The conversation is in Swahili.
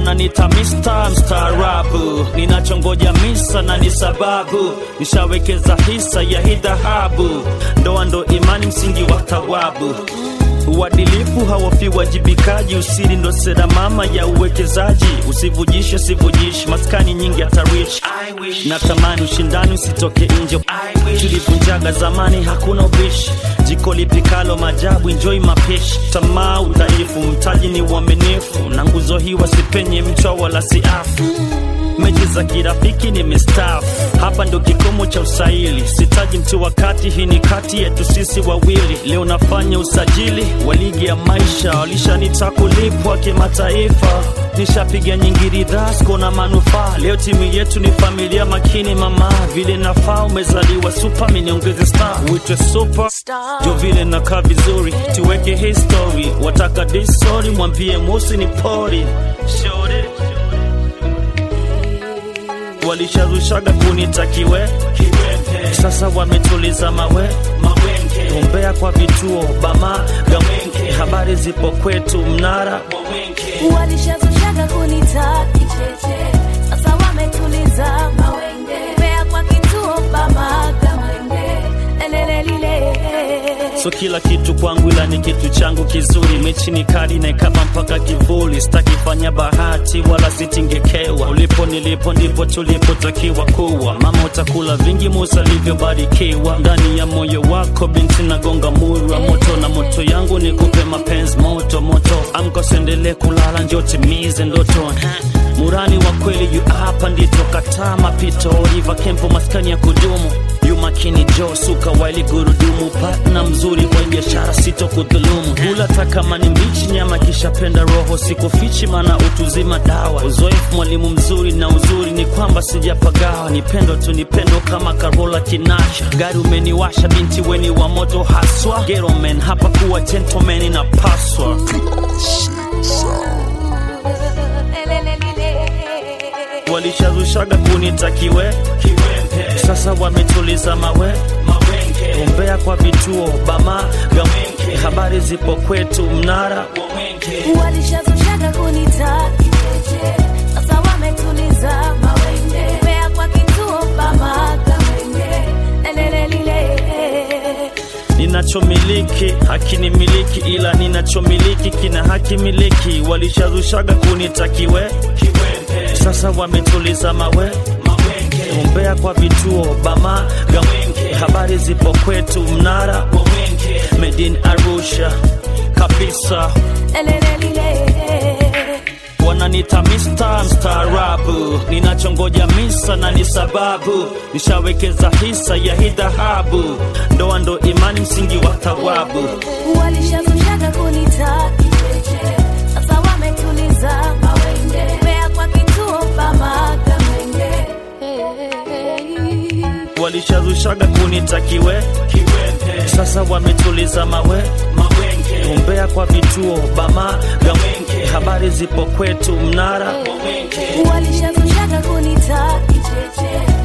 wananita Mr. mstaarabu, ninachongoja misa na ni sababu, nishawekeza hisa ya hii dhahabu, ndoa ndo imani, msingi wa thawabu Uadilifu hawafi wajibikaji, usiri ndo sera mama ya uwekezaji. Usivujishe, usivujishi, maskani nyingi hatarishi. Natamani ushindani usitoke nje, tulivunjaga zamani, hakuna ubishi. Jiko lipikalo majabu, enjoy mapishi. Tamaa udhaifu, mtaji ni uaminifu, na nguzo hii wasipenye mchwa wala siafu mechi za kirafiki ni mistaafu. Hapa ndo kikomo cha usaili, sitaji mtu wakati, hii ni kati yetu sisi wawili. Leo nafanya usajili wa ligi ya maisha, walishanita kulipwa kimataifa, nishapiga nyingi ridhaa, siko na manufaa. Leo timu yetu ni familia makini, mama vile nafaa, umezaliwa super, mimi niongeze star, uitwe super jo vile nakaa vizuri, tuweke history. Wataka disori, mwambie mosi ni pori Shorty walishazushaga kunitakiwe sasa wametuliza mawe umbea kwa vituo bama gamwenke habari zipo kwetu mnara walishazushaga kunita kicheche, sasa wametuliza mawenge, mbea kwa kituo bamaga mwenge, lelelelile so kila kitu kwangu ila ni kitu changu kizuri mechi ni kali naikaba mpaka kivuli sitakifanya bahati wala sitingekewa ulipo nilipo ndipo tulipotakiwa kuwa mama utakula vingi musa alivyobarikiwa ndani ya moyo wako binti nagonga muru wa moto na moto yangu ni kupe mapenzi moto moto amkosendele kulala njo timize ndoto murani wa kweli yu hapa ndito kataa mapito riva kempo maskani ya kudumu yu makini jo suka waili gurudumu patna mzuri kwa biashara sito kudhulumu hula takama ni mbichi nyama kishapenda roho sikufichi mana utuzima dawa uzoefu mwalimu mzuri na uzuri ni kwamba sijapagawa ni pendo tu ni pendo kama karola kinasha gari umeniwasha binti weni wa moto haswa geromen hapa kuwa gentleman inapaswa walishazushaga kunitakiwe sasa wametuliza mawe umbea kwa vituo bama gamwenke habari zipo kwetu mnara walishazushaga kunita kicheche, sasa wametuliza mawenge, mbea kwa kituo bamaga mwenge, lelelelile ninachomiliki hakinimiliki ila ninachomiliki kina haki miliki walishazushaga kunitakiwe sasa wametuliza mawe umbea kwa vituo bama gamwenke habari zipo kwetu mnara medin arusha kabisa lelelelile wananita Mr. mstaarabu, ninachongoja misa na ni sababu, nishawekeza hisa ya hii dhahabu, ndoa ndo imani, msingi wa thawabu. walishazushaga kunita kicheche, sasa wametuliza mawenge, mbea kwa kituo bamaga mwenge, Walishazushaga kunitakiwe sasa wametuliza mawe umbea kwa vituo bama gamwenke habari zipo kwetu mnara walishazushaga kunita kicheche,